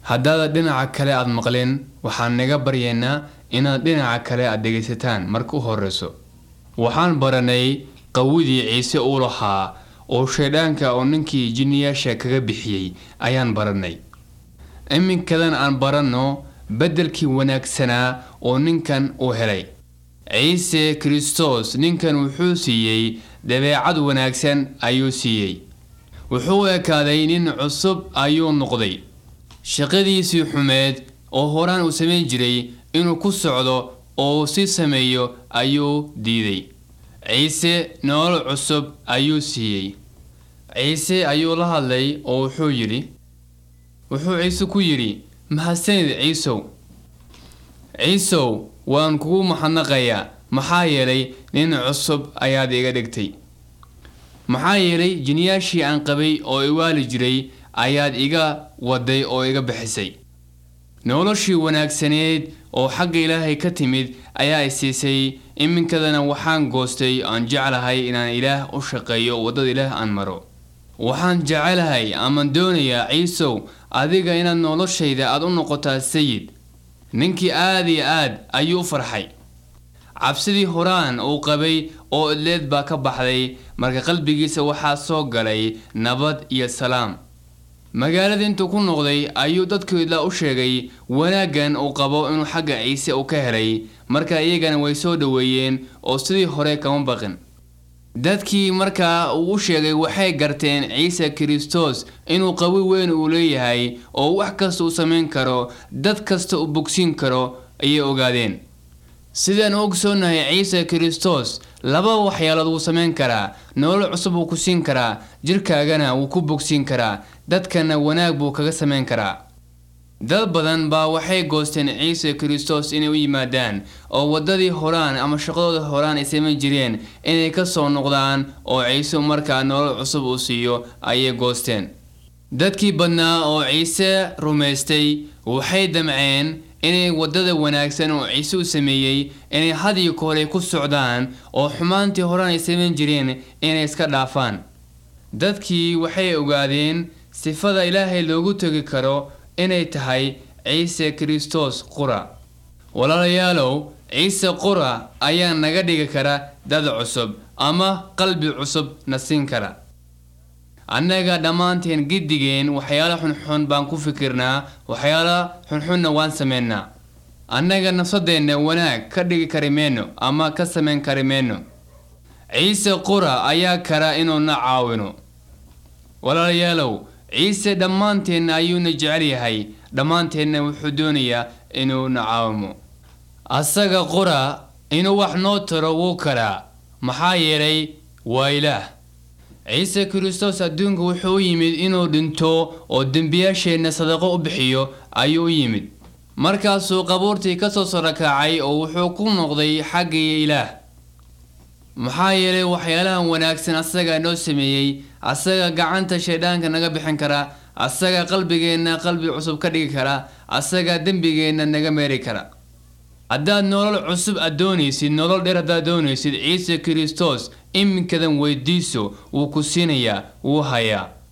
haddaad dhinaca kale aad maqleen waxaan naga baryaynaa inaad dhinaca kale aad dhegaysataan marka u horreyso waxaan baranay qawidii ciise uu lahaa oo shaydhaanka oo ninkii jinniyaasha kaga bixiyey ayaan barannay iminkadan aan baranno beddelkii wanaagsanaa oo ninkan uu helay ciise kristos ninkan wuxuu siiyey dabeecad wanaagsan ayuu siiyey wuxuu ekaaday nin cusub ayuu noqday shaqadiisii xumeed oo horaan uu samayn jiray inuu ku socdo oo si sameeyo ayuu diiday ciise nolol cusub ayuu siiyey ciise ayuu la hadlay oo wuxuu yidhi wuxuu ciise ku yidhi mahadsanid ciisow ciisow waan kugu maxadnaqayaa maxaa yeelay nin cusub ayaad iga dhigtay maxaa yeelay jiniyaashii aan qabay oo iwaali jiray ayaad iga waday oo iga bixisay noloshii wanaagsaneed oo xagga ilaahay ka timid ayaa i siisay iminkadana waxaan goostay aan jeclahay inaan ilaah u shaqeeyo waddada ilaah aan maro waxaan jecelahay amaan doonayaa ciisow adiga inaad noloshayda aad u noqotaa sayid ninkii aad iyo aad ayuu u farxay cabsidii horaan uu qabay oo idleed baa ka baxday marka qalbigiisa waxaa soo galay nabad iyo salaam magaalada intuu ku noqday ayuu dadkoodla u sheegay wanaaggan uu qabo inuu xagga ciise uu ka helay marka iyagana way soo dhoweeyeen oo sidii hore kama baqin dadkii markaa uu u sheegay waxay garteen ciise kristos inuu qawi weyn uu leeyahay oo wax kasta uu samayn karo dad kasta uu bogsiin karo ayay ogaadeen sidaan u ogsoonnahay ciise kristos laba waxyaalood wuu samayn karaa nolol cusub wuu ku siin karaa jirkaagana wuu ku bogsiin karaa dadkana wanaag buu kaga samayn karaa dad badan baa waxay goosteen ciise kristos inay u yimaadaan oo waddadii horaan ama shaqadooda horaan ay samayn jireen inay ka soo noqdaan oo ciise markaa nolol cusub uu siiyo ayay goosteen dadkii badnaa oo ciise rumaystay waxay damceen inay waddada wanaagsan oo ciise u sameeyey inay hadiyo kahore ku socdaan oo xumaantii horaan ay samayn jireen inay iska dhaafaan dadkii waxay ogaadeen sifada ilaahay loogu tegi karo inay tahay ciise kristos qura walaalayaalow ciise qura ayaa naga dhigi kara dad cusub ama qalbi cusub na siin kara annaga dhammaanteen giddigeen waxyaala xunxun baan ku fikirnaa waxyaala xunxunna waan sameynaa annaga nafsadeenna wanaag ka dhigi kari meyno ama ka samayn kari meyno ciise qura ayaa kara inuu na caawino walaalayaalow ciise dhammaanteenna ayuuna jecel yahay dhammaanteenna wuxuu doonayaa inuu na caawimo asaga qura inuu wax noo taro wuu karaa maxaa yeelay waa ilaah ciise kristos adduunka wuxuu u yimid inuu dhinto oo dembiyaasheenna sadaqo u bixiyo ayuu u yimid markaasuu qabuurtii ka soo sarakacay oo wuxuu ku noqday xaggii ilaah maxaa yeelay waxyaalahan wanaagsan asagaa noo sameeyey asaga gacanta shaydhaanka naga bixin kara asaga qalbigeenna qalbi cusub ka dhigi kara asaga dembigeenna naga meeri kara haddaad nolol cusub aad doonaysid nolol dheer haddaad doonaysid ciise kristos iminkadan weydiiso wuu ku siinayaa wuu hayaa